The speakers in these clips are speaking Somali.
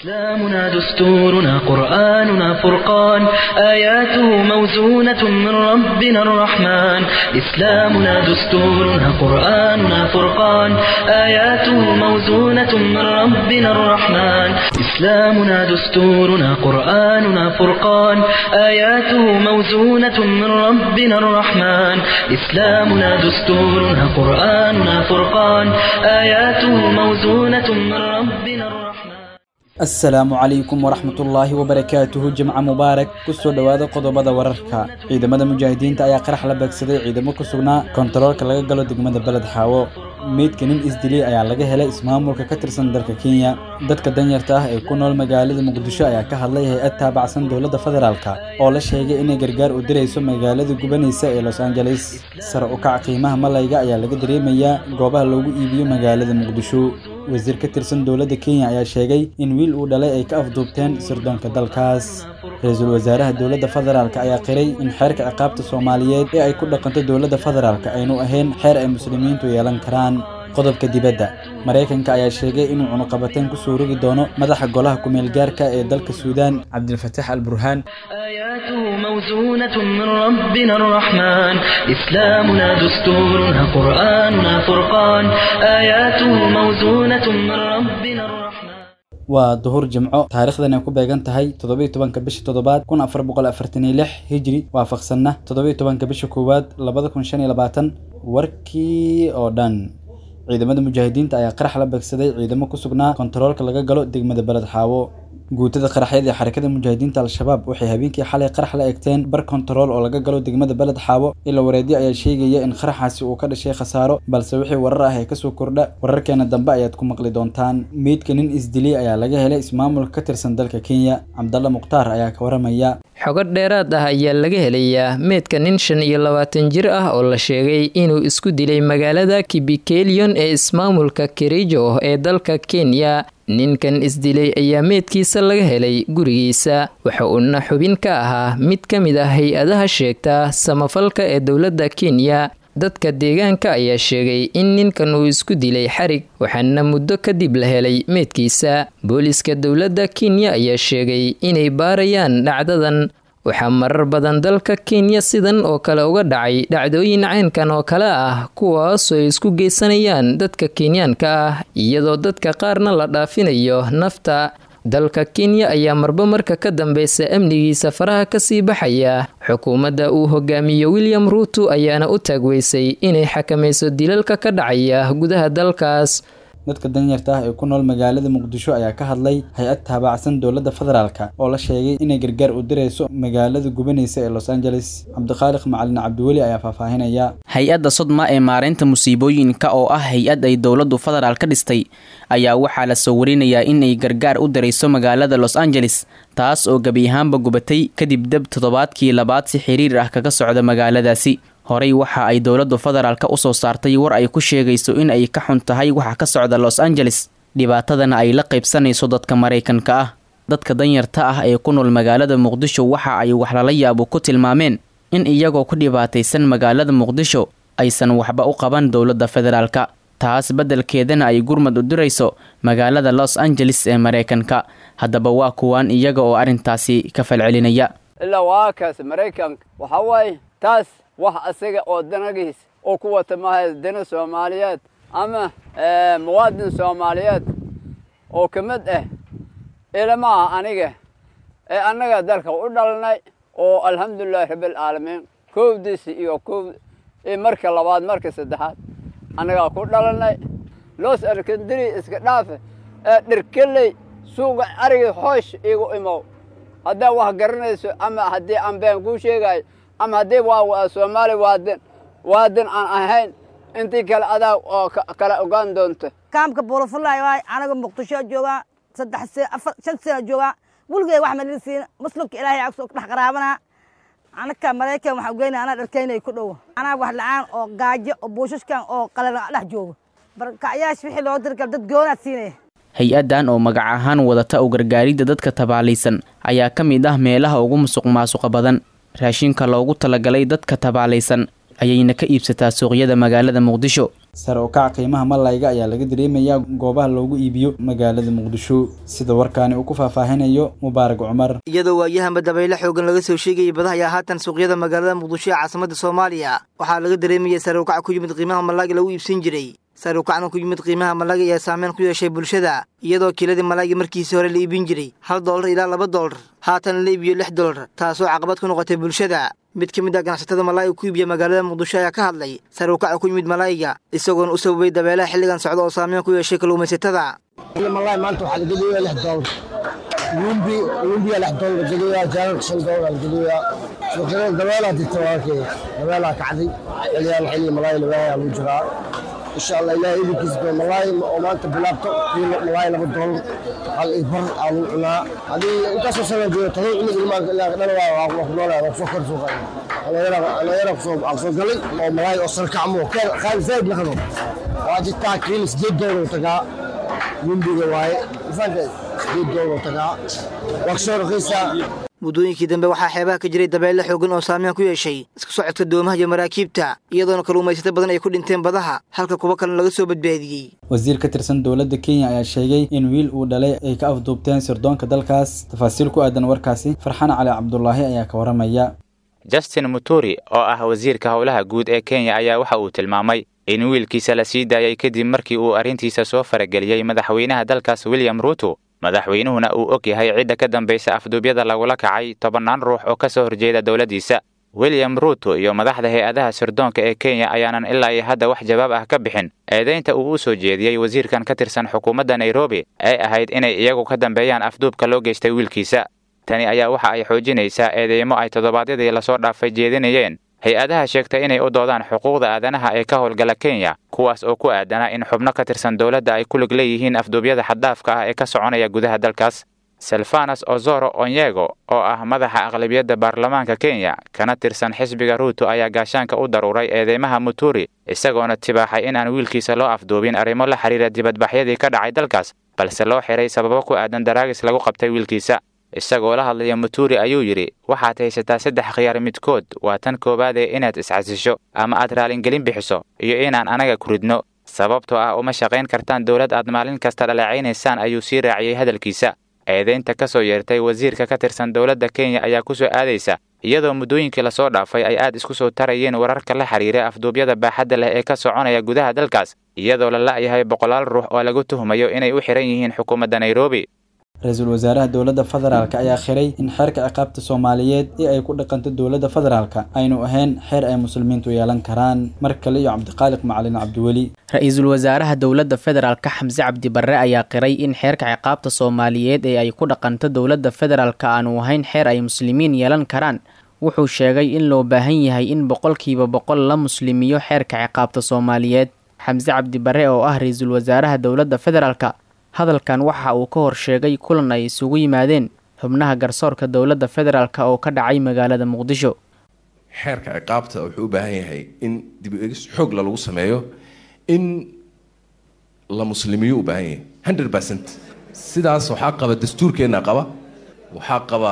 إسلامنا دستورنا قرآننا فرقان آياته موزونة من ربنا الرحمن إسلامنا دستورنا قرآننا فرقان آياته موزونة من ربنا الرحمن إسلامنا دستورنا قرآننا فرقان آياته موزونة من ربنا الرحمن إسلامنا دستورنا قرآننا فرقان آياته موزونة من ربنا الرحمن asalaamu calaykum waraxmatullaahi wabarakaatuhu jimca mubaarak kusoo dhowaada qodobada wararka ciidamada mujaahidiinta ayaa qarax la beegsaday ciidamo ku sugnaa kontaroolka laga galo degmada beled xaawo meydka nin isdilay ayaa laga helay ismaamulka ka tirsan dalka kenya dadka danyarta ah ee ku nool magaalada muqdisho ayaa ka hadlay hay-ad taabacsan dowladda federaalka oo la sheegay inay gargaar u dirayso magaalada gubanaysa ee los angeles sare u kac qiimaha malayga ayaa laga dareemayaa goobaha loogu iibiyo magaalada muqdisho wasiir ka tirsan dowladda kenya ayaa sheegay in wiil uu dhalay ay ka afduubteen sirdoonka dalkaas ra-iisul wasaaraha dowladda federaalk ayaa qiray in xeerka ciqaabta soomaaliyeed ee ay ku dhaqanto dowladda federaalk aynu ahayn xeer ay muslimiintu yeelan karaan qodobka dibadda maraykanka ayaa sheegay inuu cunuqabateen kusoo rogi doono madaxa golaha ku-meel gaarka ee dalka suudaan cabdilfataax al burhaan آياته موزونة من ربنا الرحمن إسلامنا دستورنا قرآننا فرقان آياته موزونة من ربنا الرحمن waa duhur jimco taariikhdan ay ku beegan tahay toddobiyo tobanka bisha toddobaad kun afar boqol afartan iyo lix hijri waafaqsanna toddobiyo tobanka bisha koowaad labada kun shan iyo labaatan warkii oo dhan ciidamada mujaahidiinta ayaa qarax la beegsaday ciidamo ku sugnaa kontaroolka laga galo degmada beled xaawo guutada qaraxyada ee xarakada mujaahidiinta al-shabaab waxay habeenkii xalay qarax la egteen bar kontarool oo laga galo degmada beled xaawo ila wareedyo ayaa sheegaya in qaraxaasi uu ka dhashay khasaaro balse wixii warar ah ee kasoo kordha wararkeena dambe ayaad ku maqli doontaan meydka nin isdilay ayaa laga helay ismaamulka ka tirsan dalka kenya cabdalla mukhtaar ayaa ka waramaya xogo dheeraad ah ayaa laga helayaa meedka nin shan iyo labaatan jir ah oo la sheegay inuu isku dilay magaalada kibikelion ee ismaamulka kerijo ee dalka kenya ninkan isdilay ayaa meedkiisa laga helay gurigiisa waxa uuna xubin ka ahaa mid ka mid ah hay-adaha sheegta samafalka ee dowladda kenya dadka deegaanka ayaa sheegay in ninkan uu isku dilay xarig waxaana muddo kadib la helay meedkiisa booliska dowladda kenya ayaa sheegay inay baarayaan dhacdadan waxaa marar badan dalka kenya sidan oo kale uga dhacay dhacdooyin caynkan oo kale ah kuwaasoo ay isku geysanayaan dadka kenyaanka ah iyadoo dadka qaarna la dhaafinayo nafta dalka kenya ayaa marba marka ka dambeysa amnigiisa faraha kasii baxaya xukuumadda uu hogaamiyo william ruuto ayaana u taagweysay inay xakamayso dilalka ka dhacaya gudaha dalkaas dadka danyarta ah ee ku nool magaalada muqdisho ayaa ka hadlay hay-ad taabacsan dowladda federaalk oo la sheegay inay gargaar u dirayso magaalada gubanaysa ee los angeles cabdiqaaliq macalin cabdiweli ayaa faahfaahinaya hay-adda sodma ee maareynta musiibooyinka oo ah hay-ad ay dowladdu federaal ka dhistay ayaa waxaa la soo warinayaa inay gargaar u dirayso magaalada los angeles taas oo gebi ahaanba gubatay kadib deb toddobaadkii labaad si xiriir ah kaga socda magaaladaasi horey waxa ay dowladdu federaalka usoo saartay war ay ku sheegayso in ay ka xun tahay waxa ka socda los angeles dhibaatadana ay la qaybsanayso dadka maraykanka ah dadka danyarta ah ee ku nool magaalada muqdisho waxa ay wax lala yaabo ku tilmaameen in iyagoo ku dhibaataysan magaalada muqdisho aysan waxba u qaban dowladda federaalka taas beddelkeedana ay gurmad u dirayso magaalada los angeles ee maraykanka haddaba waa kuwaan iyaga oo arrintaasi ka falcelinaya ilaa waa kaas maraykanka waxaa waaye taas wax isaga oo danagiis oo ku wata maaha dana soomaaliyeed ama muwaadin soomaaliyeed oo ka mid ah ilama aha aniga ee annaga dalka u dhalnay oo alxamdulilahi rabbilcaalamiin koowdiisi iyo koow marka labaad marka saddexaad annagaa ku dhalanay loos arkandiri iska dhaafe ee dhirkeley suuga arigii hoosh igu imow haddaa wax garanayso ama haddii aan been kuu sheegayo ama haddii waa soomaali waadin waadin aan ahayn intii kale adaa oo kala ogaan doonto kaamka buulafulay waay anaga muqdisho joogaa saddex se afar shan sano joogaa weligey wax madin siin muslimka ilaahay agsoo dhex qaraabanaa anaka maraykan waxaan ugeynaya anaa dharkaynay ku dhowo anaa wax la-aan oo gaajo oo buushashkan oo qalan dhex joogo barkacyaasha wixii loo dirgal dad goonaad siinaya hay-addan oo magac ahaan wadata u gargaaridda dadka tabaalaysan ayaa ka mid ah meelaha ugu musuq maasuqa badan raashinka loogu talagalay dadka tabaalaysan ayayna ka iibsataa suuqyada magaalada muqdisho sare u kaca qiimaha malayga ayaa laga dareemayaa goobaha loogu iibiyo magaalada muqdisho sida warkaani uu ku faahfaahinayo mubaarak cumar iyadoo waayahanba dabayle xoogan laga soo sheegayay badaha ayaa haatan suuqyada magaalada muqdisho ee caasimada soomaaliya waxaa laga dareemayay sare u kaca ku yimid qiimaha malayga lagu iibsan jiray sare u kacna ku yimid qiimaha malayga ayaa saameyn ku yeeshay bulshada iyadoo kiiladii malayga markiisii hore la iibin jiray hal doolar ilaa laba doolar haatan la iibiyo lix doolar taasoo caqabad ku noqotay bulshada mid ka mid ah ganacsatada malayga ku iibiya magaalada muqdisho ayaa ka hadlay sare u kaca ku yimid malayga isagoona u sababay dabeelaha xilligan socda oo saameyn ku yeeshay kalluumaysatada malay maanta waxaa la geliyaa lix doolar lumbi lumbiya lix doolar la geliyaa jaalalka shan doolar la geliyaa suuqyada dabeelaa jirta waarkee dabeelaa kacday xiliyaan xilli malay lagaa lagu jiraa insha allah ilaahay idinkiisa ba malaay oo maanta bilaabto kiilo malaay laba doolar hal ibar aa lagu cunaa haddii intaasoo sana joogo todoba cunug ilmaanka ilaa dhan waa ku noolaa waa kusoo kor suuqa dhalinyara kusoo galay oo malaay oo sarkacmo qaali zaid naqdo waa jirtaa kiilo sideed doolar tagaa lumbiga waaye ifaanka sideed doolar tagaa waa kasoo raqiisaa muddooyinkii dambe waxaa xeebaha ka jiray dabeelle xoogan oo saameyn ku yeeshay isku socodka doomaha iyo maraakiibta iyadoona kalluumaysato badan ay ku dhinteen badaha halka kuwo kalena laga soo badbaadiyey wasiir ka tirsan dowladda kenya ayaa sheegay in wiil uu dhalay ay ka afduubteen sirdoonka dalkaas tafaasiil ku aadan warkaasi farxaan cali cabdulaahi ayaa ka waramaya justin muturi oo ah wasiirka howlaha guud ee kenya ayaa waxa uu tilmaamay in wiilkiisa la sii daayay kadib markii uu arrintiisa soo farageliyey madaxweynaha dalkaas william ruuto madaxweynuhuna uu og yahay cidda ka dambaysa afduubyada lagula kacay tobannaan ruux oo ka soo horjeeda dowladdiisa william ruuto iyo madaxda hay-adaha sirdoonka ee kenya ayaanan ilaa iyo hadda wax jawaab ah ka bixin eedaynta uu u soo jeediyey wasiirkan ka tirsan xukuumadda nairobi ay ahayd inay iyagu ka dambeeyaan afduubka loo geystay wiilkiisa tani ayaa waxa ay xoojinaysaa eedeymo ay toddobaadyadii lasoo dhaafay jeedinayeen hay-adaha sheegtay inay u doodaan xuquuqda aadanaha ee ka howlgala kenya kuwaas oo ku aadana in xubno ka tirsan dowladda ay ku lig leeyihiin afduubyada xaddaafka ah ee ka soconaya gudaha dalkaas selfanas ozoro onyego oo ah madaxa aqlabiyadda baarlamaanka kenya kana tirsan xisbiga ruuto ayaa gaashaanka u daruuray eedeymaha muturi isagoona tibaaxay inaan wiilkiisa loo afduubin arrimo la xidhiira dibadbaxyadii ka dhacay dalkaas balse loo xiray sababo ku aadan daraagis lagu qabtay wiilkiisa isagoo la hadlaya muturi ayuu yidhi waxaad haysataa saddex khiyaar midkood waa tan koowaadee inaad iscasisho ama aad raalingelin bixiso iyo inaan anaga ku ridno sababtoo ah uma shaqayn kartaan dowlad aad maalin kasta dhaleecaynaysaan ayuu sii raaciyey hadalkiisa eedaynta ka soo yeertay wasiirka ka tirsan dowladda kenya ayaa ku soo aadaysa iyadoo muddooyinkii lasoo dhaafay ay aad isku soo tarayeen wararka la xiriira afduubyada baaxadda leh ee ka soconaya gudaha dalkaas iyadoo la la'yahay boqolaal ruux oo lagu tuhmayo inay u xihan yihiin xukuumadda nairobi ra-iisul wasaaraha dowladda federaalk ayaa khiray in xeerka ciqaabta soomaaliyeed ee ay ku dhaqanto dowladda federaalka aynu ahayn xeer ay muslimiintu yeelan karaan mar kale iyo cabdiqaaliq macalin cabdiweli ra-iisul wasaaraha dowladda federaalka xamse cabdi barre ayaa qiray in xeerka ciqaabta soomaaliyeed ee ay ku dhaqanto dowladda federaalka aanu ahayn xeer ay muslimiin yeelan karaan wuxuu sheegay in loo baahan yahay in boqolkiiba boqol la muslimiyo xeerka ciqaabta soomaaliyeed xamse cabdi barre oo ah ra-iisul wasaaraha dowladda federaalka hadalkan waxa uu ka hor sheegay kulan ay isugu yimaadeen xubnaha garsoorka dowladda federaalk oo ka dhacay magaalada muqdisho xeerka ciqaabta wuxuu u baahan yahay in dib u egis xoogla lagu sameeyo in la muslimiyo u baahan yahay hundred percent sidaas waxaa qaba dastuurkeenna qaba waxaa qaba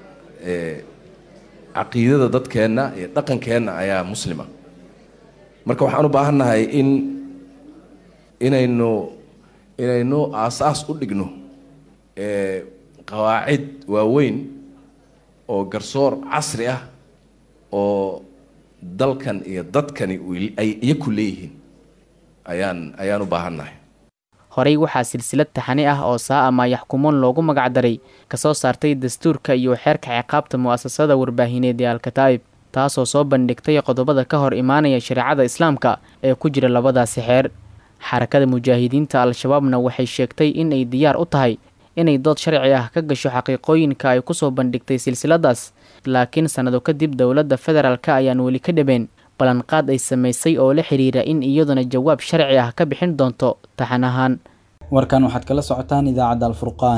caqiidada dadkeenna iyo dhaqankeenna ayaa muslima marka waxaan u baahannahay in inaynu inaynu aasaas u dhigno qawaacid waaweyn oo garsoor casri ah oo dalkan iyo dadkani ay iyaku leeyihiin ayaan ayaan u baahannahay horey waxaa silsilad taxani ah oo saa ama yaxkumoon loogu magacdaray kasoo saartay dastuurka iyo xeerka ciqaabta mu'asasada warbaahineed ee alkataa'ib taasoo soo bandhigtay qodobada ka hor imaanaya shareecada islaamka ee ku jira labadaasi xeer xarakada mujaahidiinta al-shabaabna waxay sheegtay in ay diyaar u tahay inay dood sharci ah ka gasho xaqiiqooyinka ay kusoo bandhigtay silsiladaas laakiin sannado kadib dowladda federaalk ayaan weli ka dhabeen ballanqaad ay samaysay oo la xidhiira in iyaduna jawaab sharci ah ka bixin doonto taxan ahaan warkan waxaad kala socotaan idaacadda alfurqaan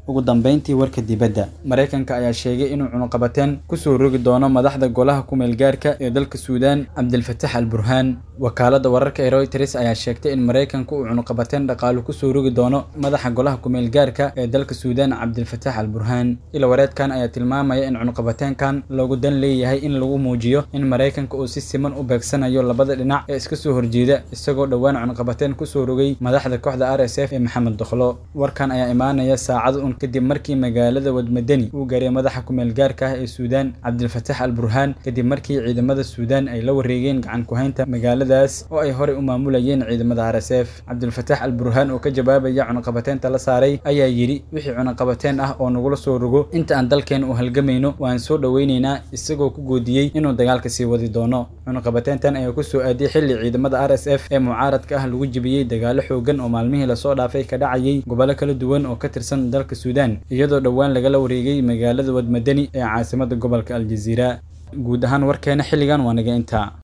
ugu dambeyntii warka dibadda maraykanka ayaa sheegay inuu cunuqabateen kusoo rogi doono madaxda golaha kumeelgaarka ee dalka suudaan cabdilfatax al burhaan wakaalada wararka ee reuters ayaa sheegtay in maraykanka uu cunuqabateen dhaqaalo kusoo rogi doono madaxa golaha kumeelgaarka ee dalka suudaan cabdilfatax al burhaan ila wareedkan ayaa tilmaamaya in cunuqabateenkan loogu dan leeyahay in lagu muujiyo in maraykanka uu si siman u beegsanayo labada dhinac ee iska soo horjeeda isagoo dhowaan cunuqabateen kusoo rogay madaxda kooxda r s f ee maxamed dokhlo warkan ayaa imaanaya saacado un kadib markii magaalada wadmadeni uu gaaray madaxa kumeelgaarka ah ee suudaan cabdilfatax al burhaan kadib markii ciidamada suudaan ay la wareegeen gacan ku-haynta magaaladaas oo ay horey u maamulayeen ciidamada r s f cabdilfatax al burhaan oo ka jawaabaya cunuqabateenta la saaray ayaa yidhi wixii cunuqabateen ah oo nagula soo rogo inta aan dalkeena u halgamayno waan soo dhoweyneynaa isagoo ku goodiyey inuu dagaalka sii wadi doono cunuqabateentan ayaa kusoo aadiyay xilli ciidamada r s f ee mucaaradka ah lagu jebiyey dagaalo xoogan oo maalmihii lasoo dhaafay ka dhacayay gobollo kala duwan oo ka tirsan dalka suudaan iyadoo dhowaan lagala wareegay magaalada wadmadeni ee caasimada gobolka aljaziira guud ahaan warkeena xilligan waa naga intaa